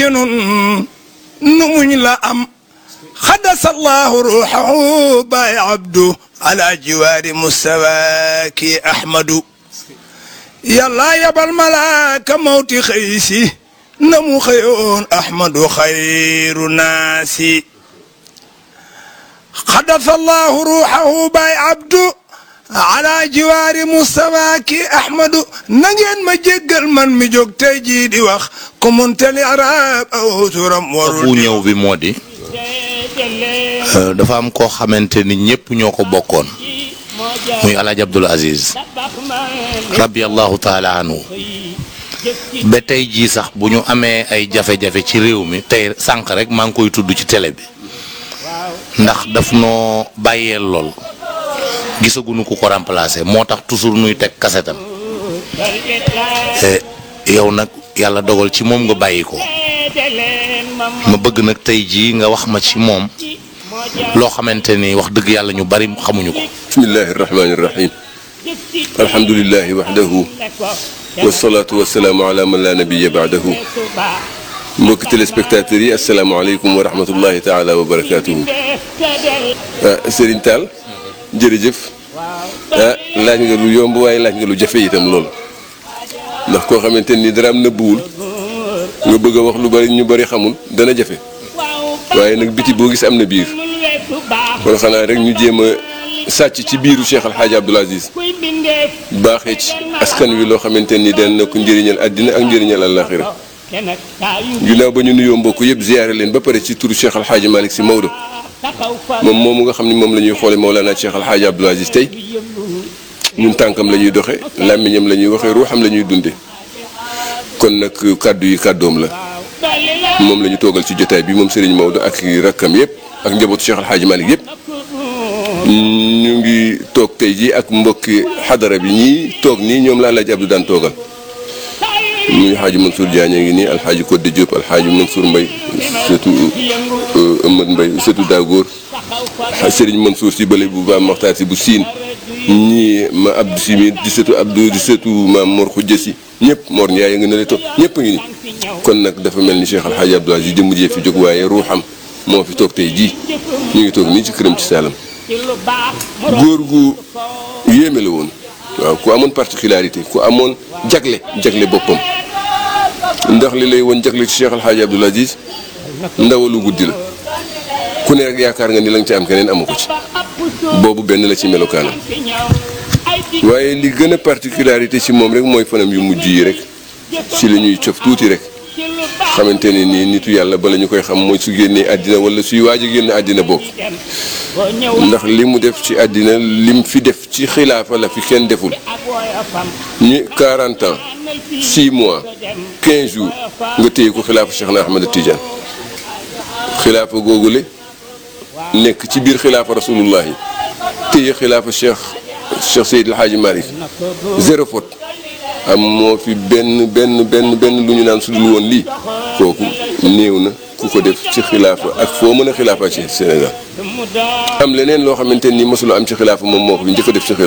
nun nu muñ la am xadasallahu ruuxahu baay abdu ala jiwaari mustawaaki ahmadu yàlla yabal malaaka mawti xëy si na mu xëyoon ahmadu xayru naasi xadasallahu ruuxahu baay abdu ala jiwaari mustawaaki ahmadu na ngeen ma jéggal man mi jóg tey jii di wax ku muntali arab aw turam warul bu ñëw bi moo di dafa am koo xamante ni ñëpp ñoo ko bokkoon muy alaaji Abdul Aziz rabiyallahu taala anhu ba tey jii sax bu ñu amee ay jafe-jafe ci réew mi tey sànq rek maa ngi koy tudd ci télé bi ndax daf noo bàyyeel lool gisaguñu ku ko remplacer moo tax toujours nuy teg kasetam yow nag yàlla dogal ci moom nga bàyyi ko ma bëgg nag tey jii nga wax ma ci moom loo xamante ni wax dëgg yàlla ñu bari xamuñu ko. bismillahi irrahmani irrahim alhamdulilahi waxdahu wasalaatu wasalaamu ala man la nabiya baadahu mbokki téléspectateurs yi asalaamaaleykum wa rahmatullahi taala wa barakatuhu ah Serigne Tall jërëjëf ah laaj nga lu yomb waaye laaj nga lu jafe itam lool ndax koo xamante ni dara am nëbbuwul nga bëgg a wax lu bari ñu bari xamul dana jafe waaye nag biti boo gis am na biir kon xanaa rek ñu jéem a sàcc ci biiru Cheikh Al Hadj Abdoul Aziz baaxee ci askan wi loo xamante ni dana ko njëriñal àddina ak njëriñal àllaaxira ginnaaw ba ñu nuyoo mbokk yëpp ziyaare leen ba pare ci turu Cheikh Al Hadj Malick Sy Maodo moom moomu nga xam ni moom la ñuy xoole Mawlana Cheikh Al Hadj Abdoul Aziz tey ñun tànkam la ñuy doxe làmmiñam la ñuy waxee ruuxam la ñuy dunde kon nag kàddu yi kàddoom la moom la ñu toogal ci jotaay bi moom Serigne Maodo ak rakkam yëpp ak njabootu Cheikh Al Hadj Malick yëpp ñu ngi toog tey jii ak mbokki xadara bi ñii toog nii ñoom la Alaaji Abdou daan toogal muy Alxaaji Mansour Diagne ngi nii Alxaaji Codé Diop Alxaaji Mansour Mbaye surtout Amad Mbaye surtout Dagor Serigne Mansour si bële bu Maam Maxtaar si bu siin ñii ma Abdou si mi di sëtu Abdou di sëtu maam Mor Khoudia si ñëpp Mor Ndiaye nga ne la toog ñëpp a ngi ni kon nag dafa mel ni Cheikh Al Hadj Abdoul Aziz jëmm jee fi jóg waaye ruuxam moo fi toog tey jii ñu ngi toog nii ci këram ci Saalam góor gu yéeme la woon waaw ku amoon particularité ku amoon jagle jagle boppam ndax li lay woon jagle ci Cheikh Al Hadj Abdoul Aziz ndawalu guddi la ku ne rek yaakaar nga ni la nga ci am keneen amu ko ci boobu benn la ci melokaanam waaye li gën a particularité ci moom rek mooy fanam yu mujj yi rek ci la ñuy cof tuuti rek xamante ne nii nitu yàlla bala ñu koy xam mooy su génnee àddina wala suy waaj a génn àddina bokk ndax li mu def ci àddina lim fi def ci xilaafa la fi kenn deful ñu 40 ans 6 mois 15 jours nga téye ko xilaafa Cheikh na Ahmad Tidiane xilaafa googule nekk ci biir xilaafa rasulullahi téye xilaafa Cheikh Cheikh Seydil Hadji Malick zéro faute am moo fi benn benn benn benn lu ñu naan su dul woon lii kooku néew na ku ko def ci xilaafa ak foo mën a xilaafa ci Sénégal am leneen loo xamante ni mosula am ci xilaafa moom moo ko fi njëkk a def ci xilaafa